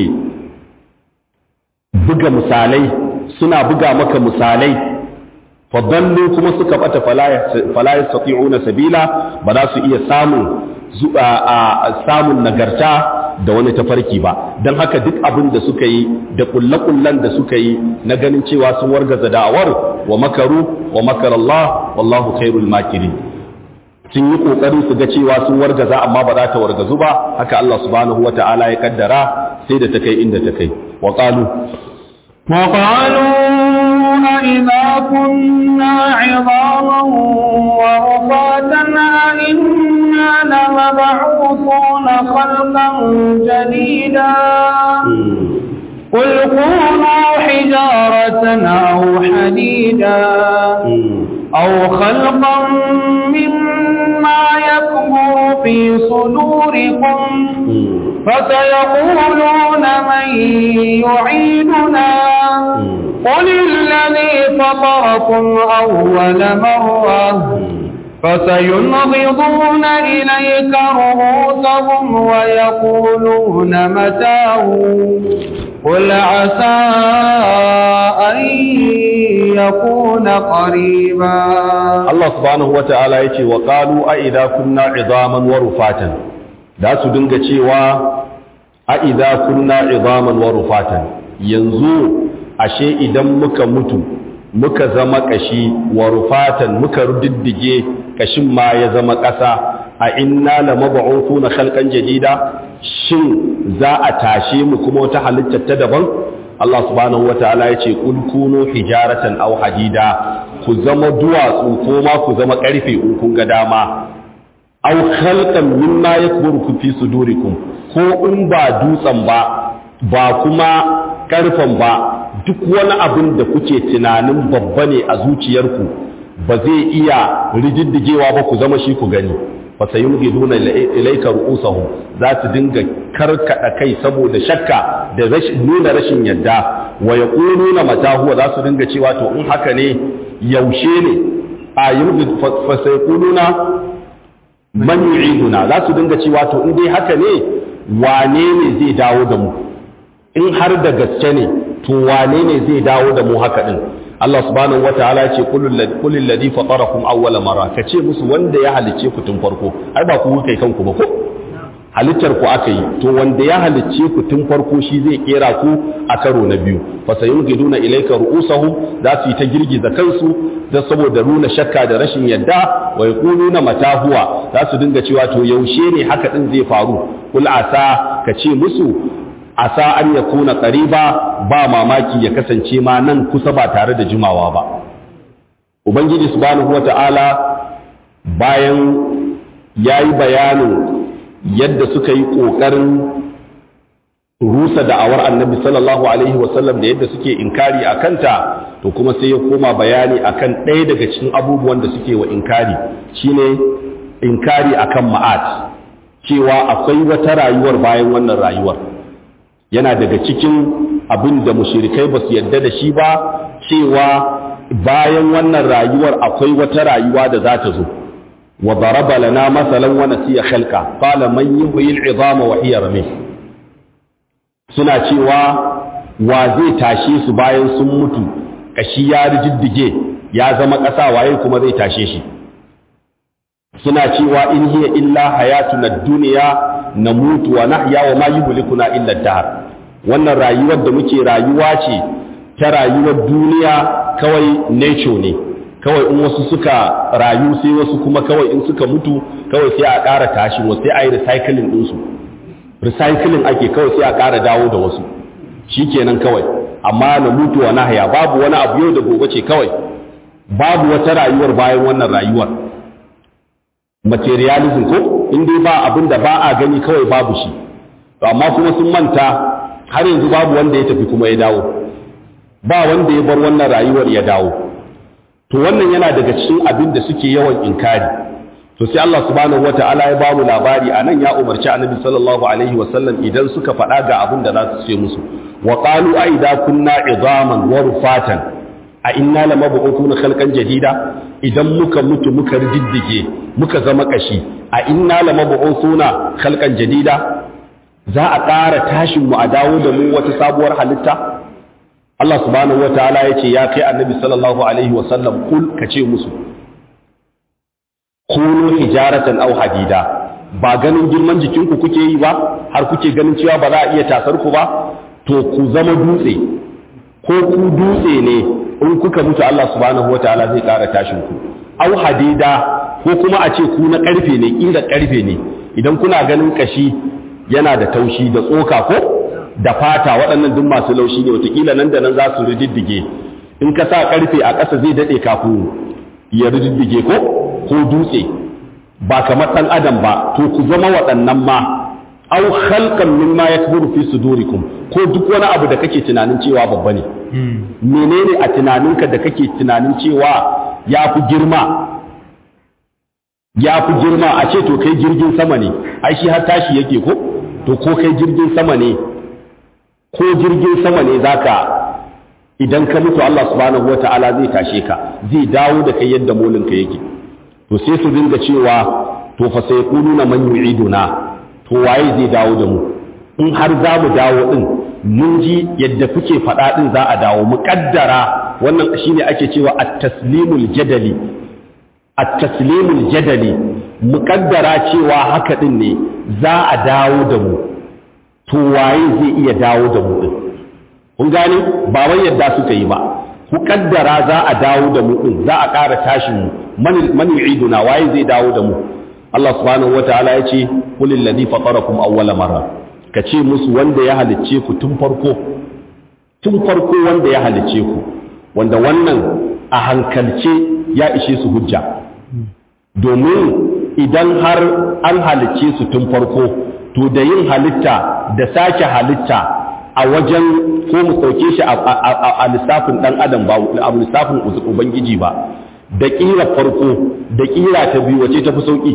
buga misalai suna buga maka misalai fadallu kuma suka bata fala yastati'una sabila ba za su iya samun samun nagarta da wani tafarki ba don haka duk abin da suka yi da kullakullan da suka yi na ganin cewa sun wargaza da'awar wa makaru wa makarallah wallahu khairul makirin sun yi kokari su ga cewa sun wargaza amma ba za ta wargazu ba haka Allah subhanahu wata'ala ya kaddara sai da ta kai inda ta kai wa qalu وقالوا أئذا كنا عظاما ورفاتا أئنا لمبعوثون خلقا جديدا قل كونوا حجارة أو حديدا أو خلقا مما يكبر في صدوركم فسيقولون من يعيدنا قل الذي فطركم أول مرة فسينغضون إليك رؤوسهم ويقولون متاه قل عسى أن يكون قريبا Allah subhanahu wa ta'ala ya ce wa ƙalu a idha kunna izaman wa rufatan da su dinga cewa a idha kunna izaman wa rufatan yanzu ashe idan muka mutu muka zama kashi wa rufatan muka rudiddige kashin ma ya zama ƙasa a inna la mab'uthuna khalqan jadida shin za a tashe mu kuma wata halitta ta daban Allah subhanahu wataala ya ce kul kunu hijaratan aw hadida ku zama duwatsu ko ma ku zama karfe in kun ga dama aw khalqan mimma yakburu fi sudurikum ko in ba dutsen ba ba kuma karfen ba duk wani abin da kuke tunanin babba ne a zuciyarku ba zai iya rididdigewa ba ku zama shi ku gani fa sayumghiduna ilayka ru'usahum za su dinga karkada kai saboda shakka da rashin nuna rashin yadda wa yaquluna mata huwa za su dinga cewa to in haka ne yaushe ne a yumghid fa sayquluna man yu'iduna za su dinga cewa to in dai haka ne wane ne zai dawo da mu in har da gaske ne to wane ne zai dawo da mu haka din Allah subhanahu wataala ya ce kulul ladhi fatarakum awwala marra kace musu wanda ya halicce ku tun farko ai ba ku kai kanku ba ko halittar ku aka yi to wanda ya halicce ku tun farko shi zai kera ku a karo na biyu fa sayumgiduna ilayka ru'usahum za su yi ta girgiza kansu da saboda nuna shakka da rashin yadda wa yaquluna mata huwa za su dinga cewa to yaushe ne haka din zai faru kul asa kace musu asa an ya kuna ƙariba ba mamaki ya kasance ma nan kusa ba tare da jimawa ba ubangiji subhanahu wata'ala bayan ya yi bayanin yadda suka yi ƙoƙarin rusa da'awar annabi sallallahu alaihi wasallam da yadda suke inkari a kanta to kuma sai ya koma bayani akan ɗaya daga cikin abubuwan da suke wa inkari shine inkari akan ma'at cewa akwai wata rayuwar bayan wannan rayuwar yana daga cikin abin da mushirikai ba su yadda da shi ba cewa bayan wannan rayuwar akwai wata rayuwa da za ta zo wa daraba lana masalan wa nasiya khalqa qala man yuhyi al'idama wa hiya ramih suna cewa wa zai tashe su bayan sun mutu kashi ya rijiddige ya zama ƙasa waye kuma zai tashe shi suna cewa in hiya illa hayatuna dunya na mutu wa nahya wa ma yuhlikuna illa dahr wannan rayuwar da muke rayuwa ce ta rayuwar duniya kawai nature ne kawai in wasu suka rayu sai wasu kuma kawai in suka mutu kawai sai a ƙara tashi wasu sai a yi recycling ɗinsu recycling ake kawai sai a ƙara dawo da wasu shi kenan kawai amma na mutu wa nahya babu wani abu yau da gobe ce kawai babu wata rayuwar bayan wannan rayuwar materialism ko in dai ba abin da ba a gani kawai babu shi amma kuma sun manta har yanzu babu wanda ya tafi kuma ya dawo ba wanda ya bar wannan rayuwar ya dawo to wannan yana daga cikin abin da suke yawan inkari to sai Allah subhanahu wataala ya ba mu labari anan ya umarci annabi sallallahu alaihi wasallam idan suka faɗa ga abin da za su ce musu wa qalu a idza kunna idaman wa rufatan a inna lamab'utuna khalqan jadida idan muka mutu muka riddige muka zama kashi a inna lamab'utuna khalqan jadida za a ƙara tashin mu a dawo da mu wata sabuwar halitta Allah subhanahu wataala yace ya kai annabi sallallahu alaihi wasallam kul kace musu kunu hijaratan aw hadida ba ganin girman jikinku kuke yi ba har kuke ganin cewa ba za a iya tasar ku ba to ku zama dutse ko ku dutse ne in kuka mutu Allah subhanahu wataala zai ƙara tashin ku aw hadida ko kuma a ce ku na ƙarfe ne ƙira ƙarfe ne idan kuna ganin kashi yana da taushi da tsoka ko da fata waɗannan duk masu laushi ne watakila nan da nan za su rididdige in ka sa ƙarfe a ƙasa zai daɗe kafin ya rididdige ko ko dutse ba kamar ɗan adam ba to ku zama waɗannan ma au khalqan mimma yakburu fi sudurikum ko duk wani abu da kake tunanin cewa babba ne menene a tunaninka da kake tunanin cewa ya fi girma ya fi girma a ce to kai jirgin sama ne ai shi har tashi yake ko to ko kai jirgin sama ne ko jirgin sama ne zaka idan ka mutu Allah subhanahu wata'ala zai tashe ka zai dawo da kai yadda molinka yake to sai su dinga cewa to fa sai kununa man yu'iduna to waye zai dawo da mu in har za mu dawo din mun ji yadda kuke faɗa din za a dawo mu kaddara wannan shine ake cewa at-taslimul jadali at-taslimul jadali mu kaddara cewa haka din ne za a dawo da mu to waye zai iya dawo da mu din kun gane ba wai yadda suka yi ba ku kaddara za a dawo da mu din za a ƙara tashin mu man yu'iduna waye zai dawo da mu Allah subhanahu wataala ya ce kulil ladhi fatarakum awwala marra ka ce musu wanda ya halicce ku tun farko tun farko wanda ya halicce ku wanda wannan a hankalce ya ishe su hujja domin idan har an halicce su tun farko to da yin halitta da sake halitta a wajen ko mu sauke shi a lissafin dan adam ba a lissafin ubangiji ba da ƙira farko da ƙira ta biyu wace ta fi sauƙi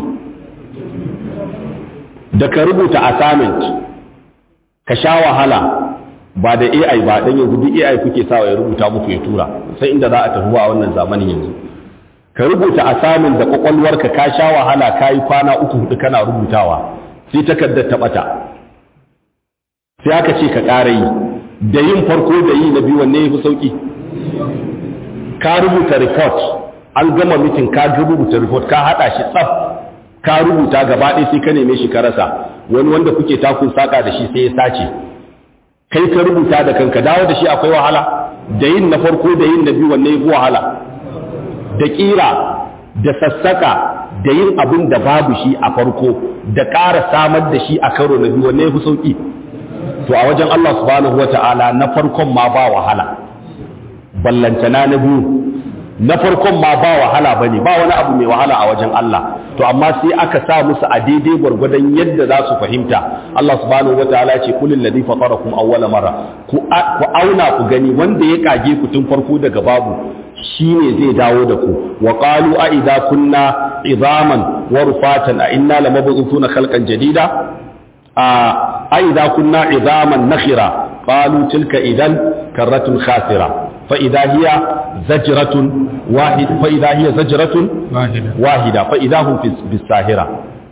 da ka rubuta assignment ka sha wahala ba da AI ba dan yanzu duk AI kuke sawa ya rubuta muku ya tura sai inda za a tafi a wannan zamanin yanzu ka rubuta assignment da kwakwalwarka ka sha wahala ka yi kwana uku hudu kana rubutawa sai takardar ta bata sai aka ce ka ƙara yi da yin farko da yi na biyu wanne ya fi sauƙi ka rubuta report an gama mitin ka rubuta report ka haɗa shi tsaf ka rubuta gaba ɗaya sai ka neme shi ka rasa wani wanda kuke takun saƙa da shi sai ya sace kai ka rubuta da kanka dawo da shi akwai wahala da yin na farko da yin na biyu wanne ya fi wahala da ƙira da sassaka da yin abin da babu shi a farko da ƙara samar da shi a karo na biyu wanne ya fi sauƙi to a wajen Allah subhanahu wa ta'ala na farkon ma ba wahala ballantana na biyu na farkon ma ba wahala bane ba wani abu mai wahala a wajen Allah to amma sai aka sa musu a daidai gwargwadon yadda za su fahimta Allah subhanahu wa ta'ala ce kulil ladhi fatarakum awwala marra ku auna ku gani wanda ya kage ku tun farko daga babu shine zai dawo da ku wa qalu a idza kunna idaman wa rufatan a inna lamab'uthuna khalqan jadida a idza kunna idaman nakhira qalu tilka idan karratun khasira fa idza hiya zajratun wahid fa idza hiya zajratun wahida fa idza hum bis sahira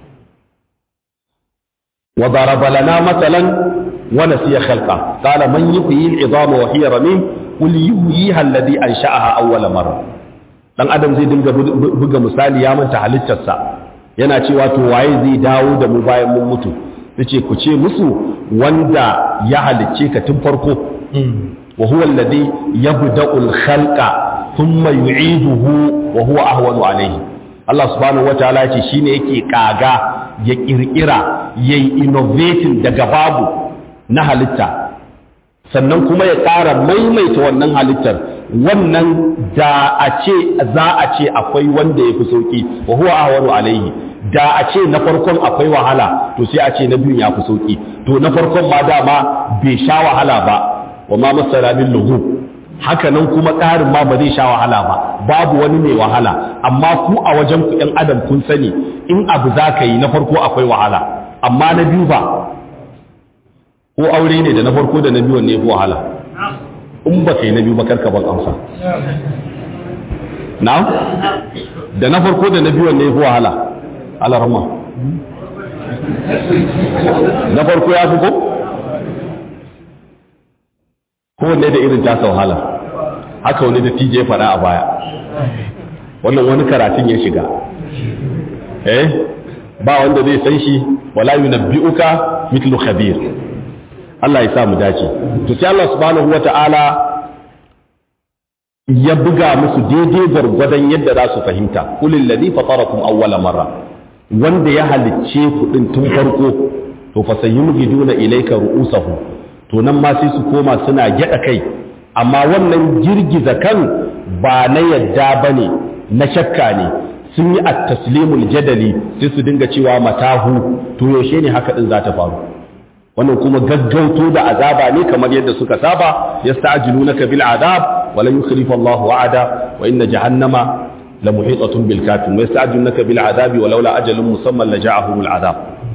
wa daraba lana mathalan wa nasiya khalqa qala man yuhyi al idama wa hiya ramim qul yuhyiha alladhi ansha'aha awwala marra dan adam zai dinga buga misali ya manta halittarsa yana cewa to waye zai dawo da mu bayan mun mutu yace ku ce musu wanda ya halicce ka tun farko wa huwa alladhi yabda'u al-khalqa thumma yu'iduhu wa huwa ahwanu alayhi Allah subhanahu wataala yace shine yake kaga ya kirkira yayi innovating daga babu na halitta sannan kuma ya ƙara maimaita wannan halittar wannan da a ce za a ce akwai wanda ya fi sauƙi wa huwa ahwanu alaihi da a ce na farkon akwai wahala to sai a ce na biyun ya fi sauƙi to na farkon ma dama bai sha wahala ba wa ma masara min lugu haka nan kuma ƙarin ma ba zai sha wahala ba babu wani mai wahala amma ku a wajen ku ɗan adam kun sani in abu za ka yi na farko akwai wahala amma na biyu ba ko aure ne da na farko da na biyu ne fi wahala in ba kai na biyu ba karka ban amsa na da na farko da na biyu ne fi wahala alarma na farko ya fi ko kowanne da irin tasa wahala haka wani da tije fara a baya wannan wani karatun ya shiga eh ba wanda zai san shi wala yunabbi'uka mithlu khabir Allah ya sa mu dace to sai Allah subhanahu wata'ala ya buga musu daidai gwargwadon yadda za su fahimta kulil ladhi fatarakum awwala marra wanda ya halicce ku din tun farko to fa sayyumgiduna ilayka ru'usahu to nan ma sai su koma suna gyada kai amma wannan girgiza kan ba na yadda bane na shakka ne sun yi at-taslimul jadali sai su dinga cewa matahu to yaushe ne haka din za ta faru wannan kuma gaggauto da azaba ne kamar yadda suka saba yasta'jilunaka bil adab wa lan yukhlifa Allahu wa'ada wa inna jahannama la muhitatun bil kafirin wa yasta'jilunaka bil adabi wa laula ajalun musamman la ja'ahumul adab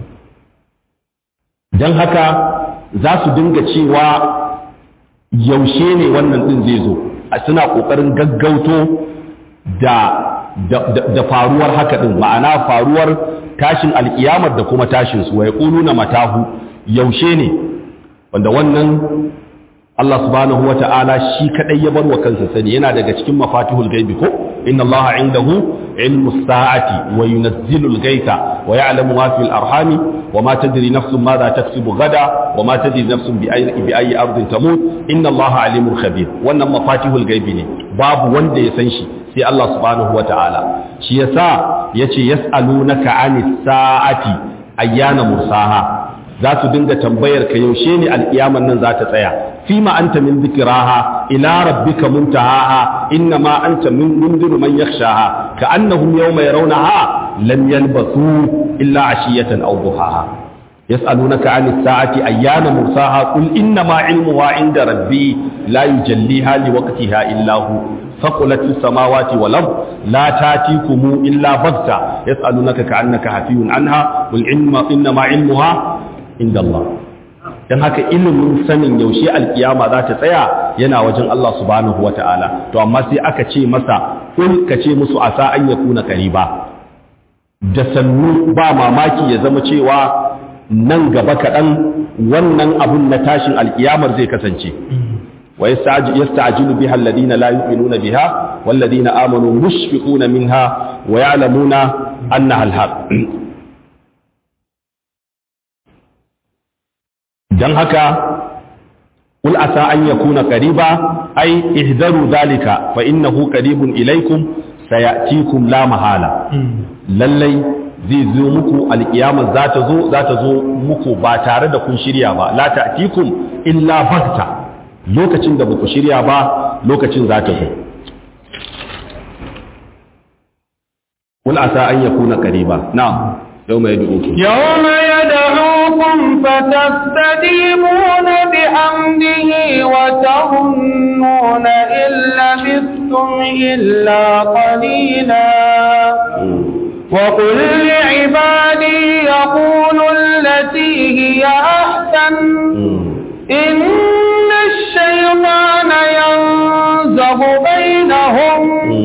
dan haka za su dinga cewa yaushe ne wannan din zai zo a suna kokarin gaggauto da da faruwar haka din ma'ana faruwar tashin alkiyamar da kuma tashin su wa yaquluna matahu yaushe ne wanda wannan Allah subhanahu wata'ala shi kadai ya bar wa kansa sani yana daga cikin mafatihul gaibi ko inna Allah indahu ilmu sa'ati wa yunazzilu al-ghaitha wa ya'lamu ma fil arhami wa ma tadri nafsun madha taksibu gada wa ma tadri nafsun bi ayyi bi ayyi ardin tamut inna Allah alimul khabir wannan mafatihul gaibi ne babu wanda ya san shi sai Allah subhanahu wata'ala shi yasa yace yas'alunaka anis sa'ati ayyana mursaha za su dinga tambayar ka yaushe ne alƙiyaman nan za ta tsaya fi ma anta min zikraha ila rabbika muntahaha inna ma anta min mundiru man yakhshaha ka annahum yawma yarawnaha lam yalbasu illa ashiyatan aw duhaha yas'alunaka 'anis sa'ati ayyana mursaha qul innama 'ilmuha 'inda rabbi la yujalliha liwaqtiha illa hu ثقلت في السماوات والأرض لا تاتيكم إلا بغتة يسألونك كأنك حفي عنها قل إنما علمها عند الله dan haka ilimin sanin yaushe alkiyama za ta tsaya yana wajen Allah subhanahu wata'ala to amma sai aka ce masa kul ka ce musu asa an yakuna qariba da sannu ba mamaki ya zama cewa nan gaba kaɗan wannan abun na tashin alkiyamar zai kasance ويستعجل بها الذين لا يؤمنون بها والذين آمنوا مشفقون منها ويعلمون أنها الحق dan haka قل عسى أن يكون قريبا أي احذروا ذلك فإنه قريب إليكم سيأتيكم لا محالة للي zai zo muku alkiyama za ta zo za ta zo muku ba tare da kun shirya ba la ta'tikum illa bagta lokacin da baku shirya ba lokacin za ta zo kul asa an yakuna qariba na'am yawma yad'ukum يوم يدعوكم فتستجيبون بحمده وتظنون إن لبثتم إلا قليلا وقل لعبادي يقولوا التي هي أحسن إن الشيطان ينزغ بينهم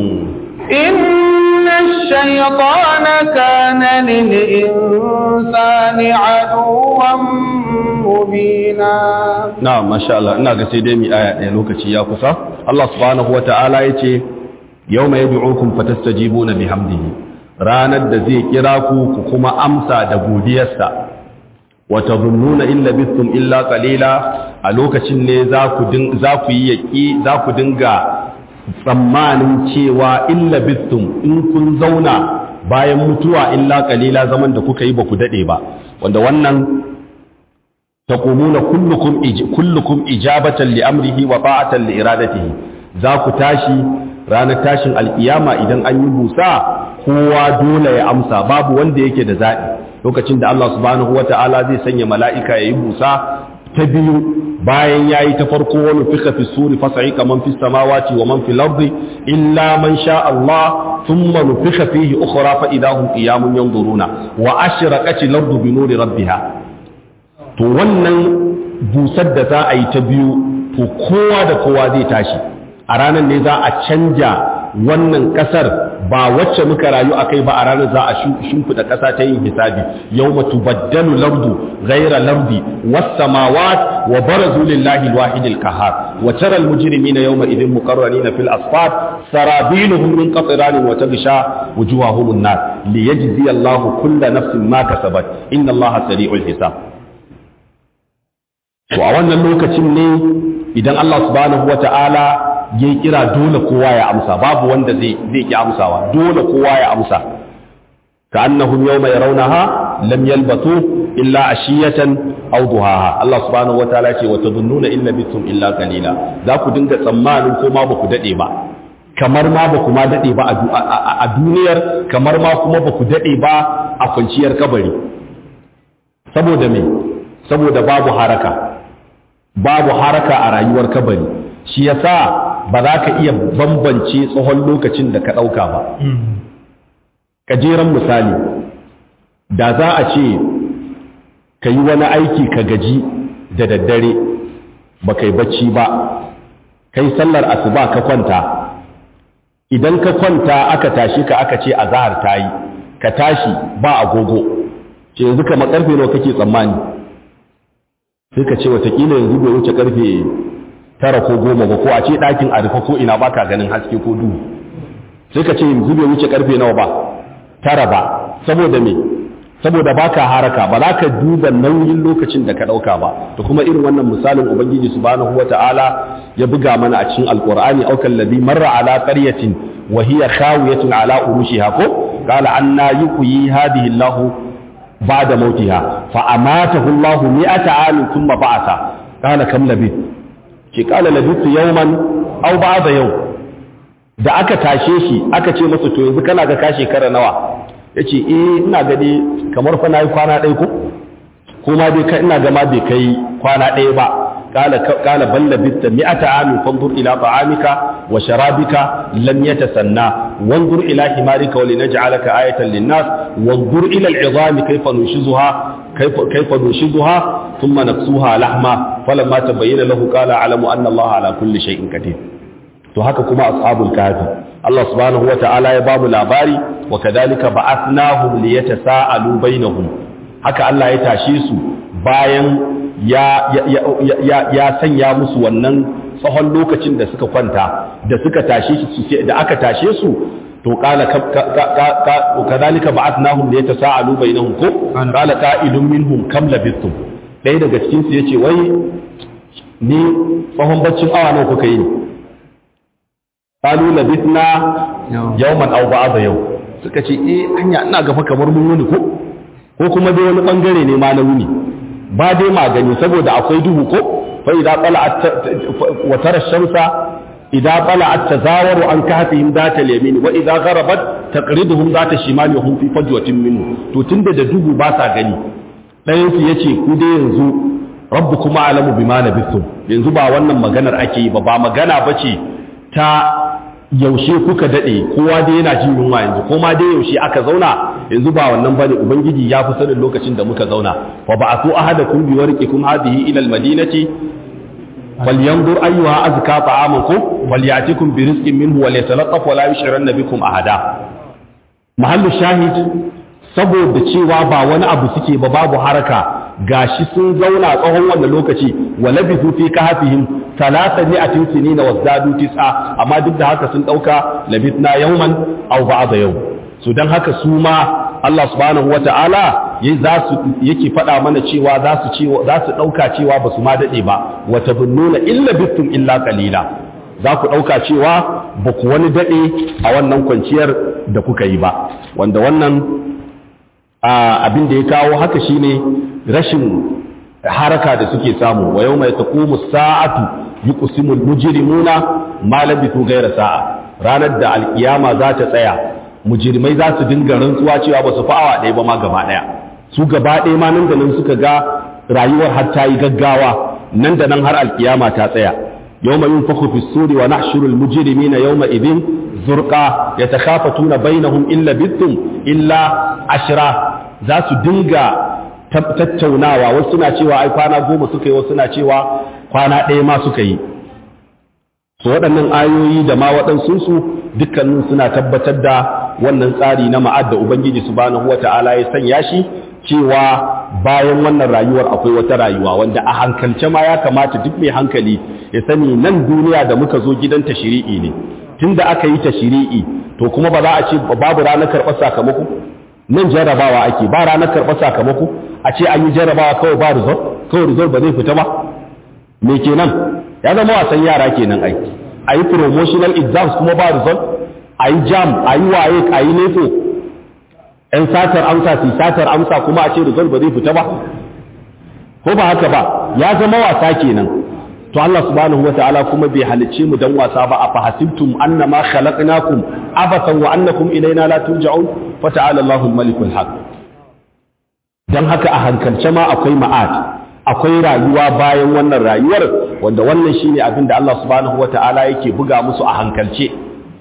إن الشيطان كان للإنسان عدوا مبينا na'am masha Allah ina ga sai dai mi aya ɗaya lokaci ya kusa Allah subhanahu wata'ala yace yawma yad'ukum fatastajibuna bihamdihi ranar da zai kira ku ku kuma amsa da godiyarsa wa tadhunnuna in labithtum illa qalila a lokacin ne za ku za ku yi yaki za ku dinga tsammanin cewa in labithtum in kun zauna bayan mutuwa illa qalila zaman da kuka yi ba ku dade ba wanda wannan taqumuna kullukum kullukum ijabatan li amrihi wa ta'atan li iradatihi za ku tashi ranar tashin alkiyama idan an yi busa kowa dole ya amsa babu wanda yake da zaɓi lokacin da Allah subhanahu wata'ala zai sanya mala'ika ya yi busa ta biyu bayan ya yi ta farko wani fika fi suri fasa'i kaman fi samawati wa man fi lardi illa man sha Allah thumma nufika fihi ukhra fa idahum qiyamun yanzuruna wa ashraqat al-ardu bi nuri rabbiha to wannan busar da za a yi ta biyu to kowa da kowa zai tashi a ranar ne za a canja wannan kasar ba wacce muka rayu a kai ba a ranar za a shimfiɗa ƙasa ta yin hisabi yau matu baddalu lardu gaira lardi wasamawat wa barazu lillahi alwahidil kahar wa tara almujrimina yawma idhin muqarranina fil asfar sarabiluhum min qatran wa tagsha wujuhahum an-nar liyajzi Allahu kulla nafsin ma kasabat inna Allaha sari'ul hisab to a wannan lokacin ne idan Allah subhanahu wata'ala ya kira dole kowa ya amsa babu wanda zai zai ki amsawa dole kowa ya amsa ka annahum yawma yarawnaha lam yalbathu illa ashiyatan aw duhaha Allah subhanahu wataala ce wa tadhunnuna illa bitum illa qalila za ku dinga tsammanin ko ma baku dade ba kamar ma baku ma dade ba a duniyar kamar ma kuma baku dade ba a kwanciyar kabari saboda me saboda babu haraka babu haraka a rayuwar kabari shi yasa ba za ka iya bambance tsohon lokacin da ka ɗauka ba. Kajeren misali, da za a ce ka yi wani aiki ka gaji da daddare ba kai bacci ba, kai sallar asuba ka kwanta, idan ka kwanta aka tashi ka aka ce a zahar ta yi, ka tashi ba agogo, ce yanzu kama karfe nawa kake tsammani, sai ka ce watakila yanzu bai wuce karfe tara ko goma ba ko a ce ɗakin a rufe ko ina ba ka ganin haske ko duhu sai ka ce yanzu bai wuce karfe nawa ba tara ba saboda me saboda ba ka haraka ba za ka duba nauyin lokacin da ka ɗauka ba da kuma irin wannan misalin ubangiji subhanahu wa ta'ala ya buga mana a cikin alqur'ani aw kallazi marra ala qaryatin wa hiya khawiyatun ala urushiha ko qala anna yuhyi hadhihi allah ba'da mautiha fa amatahu allah mi'ata amin thumma ba'atha qala kam labith ce kala labitu yawman aw ba'da yau da aka tashe shi aka ce masa to yanzu kana ga ka shekara nawa yace eh ina ga dai kamar fa nayi kwana ɗaya ko ko kuma dai kai ina gama bai kai kwana ɗaya ba قال قال بل لبثت 100 عام فانظر الى طعامك وشرابك لم يتسنى وانظر الى حمارك ولنجعلك آية للناس وانظر الى العظام كيف ننشزها كيف كيف ننشزها ثم نكسوها لحما فلما تبين له قال اعلم ان الله على كل شيء قدير to haka kuma ashabul kahfi Allah subhanahu wataala ya bamu labari wa kadhalika ba'athnahum liyatasaalu bainahum haka Allah ya tashe su bayan ya, ya, ya, ya, sanya musu wannan tsawon lokacin da suka kwanta da suka tashe su da aka tashe su to qala kadhalika ba'athnahum liyatasaalu bainahum ko qala qa'ilun minhum kam labithtum dai daga cikin su yace wai ni tsawon baccin awa nawa kuka yi ne qalu labithna yawman aw ba'da yau suka ce eh anya ina gafa kamar mun wuni ko ko kuma dai wani bangare ne ma na wuni ba dai magani saboda akwai duhu ko fa idza tala'at wa tara shamsa idza tala'at tazawaru an kahfihim data al-yamin wa idza gharabat taqriduhum data shimali wa hum fi fajwatin minhu to tunda da duhu ba sa gani ɗayan su yace ku dai yanzu rabbukum a'lamu bima labithum yanzu ba wannan maganar ake yi ba ba magana bace ta yaushe kuka dade kowa dai yana jin yunwa yanzu ko ma dai yaushe aka zauna yanzu ba wannan bane ubangiji ya fi sanin lokacin da muka zauna fa ba'athu ahadakum bi warqikum hadhihi ila almadinati falyanzur ayyuha azka ta'amakum walyatikum bi rizqin minhu walyatalaqqaf wa la yushriranna bikum ahada mahallu shahid saboda cewa ba wani abu suke ba babu haraka gashi sun zauna tsawon wannan lokaci wa labithu fi kahfihim talata mi'atin sinina wazdadu tis'a amma duk da haka sun dauka labithna yawman aw ba'da yau so dan haka su ma Allah subhanahu wata'ala yayi za su yake faɗa mana cewa za su cewa za su dauka cewa ba su ma dade ba wa tabunnuna illa bittum illa qalila za ku dauka cewa ba ku wani dade a wannan kwanciyar da kuka yi ba wanda wannan abin da ya kawo haka shine rashin haraka da suke samu wa yau mai taqumu sa'atu yuqsimu al-mujrimuna ma labithu ghayra sa'a ranar da alkiyama za ta tsaya mujrimai za su dinga rantsuwa cewa ba su fa awa ɗaya ba ma gaba ɗaya su gaba ɗaya ma nan da nan suka ga rayuwar har ta yi gaggawa nan da nan har alkiyama ta tsaya yawma yunfakhu fi suri wa nahshuru al-mujrimina yawma idhin zurqa yatakhafatuna bainahum illa bittum illa ashra za su dinga tattaunawa wasu suna cewa ai kwana goma suka yi wasu suna cewa kwana ɗaya ma suka yi so waɗannan ayoyi da ma waɗansunsu dukkanin suna tabbatar da wannan tsari na ma'ad da ubangiji subhanahu wata'ala ya sanya shi cewa bayan wannan rayuwar akwai wata rayuwa wanda a hankalce ma ya kamata duk mai hankali ya sani nan duniya da muka zo gidan tashiri'i ne tunda aka yi tashiri'i to kuma ba za a ce babu ranar karɓar sakamako nan jarrabawa ake ba ranar karɓar sakamako a ce an yi jarrabawa kawai ba result kawai result ba zai fita ba me kenan ya zama wasan yara kenan ai a yi promotional exams kuma ba result a yi jam a yi waye a yi nefo ‘yan satar amsa su satar amsa kuma a ce result ba zai fita ba ko ba haka ba ya zama wasa kenan to Allah subhanahu wa ta'ala kuma bai halicce mu dan wasa ba a fahasibtum annama khalaqnakum abathan wa annakum ilayna la turja'un fa ta'ala Allahu al-malikul haq dan haka a hankalce ma akwai ma'ad akwai rayuwa bayan wannan rayuwar wanda wannan shine abin da Allah subhanahu wa ta'ala yake buga musu a hankalce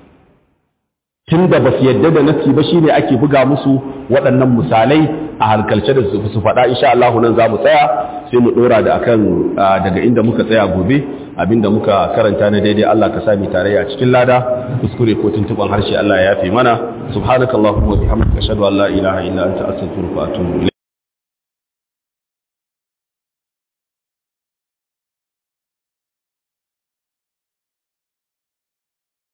tunda ba su yadda da nafsi ba shine ake buga musu waɗannan misalai a hankalce da su faɗa insha Allah nan za mu tsaya sai mu ɗora da akan daga inda muka tsaya gobe abinda muka karanta na daidai Allah ka sami tarayya cikin lada kuskure ko tuntuban harshe Allah ya yafe mana subhanakallahumma wa bihamdika ashhadu an la ilaha illa anta astaghfiruka wa atubu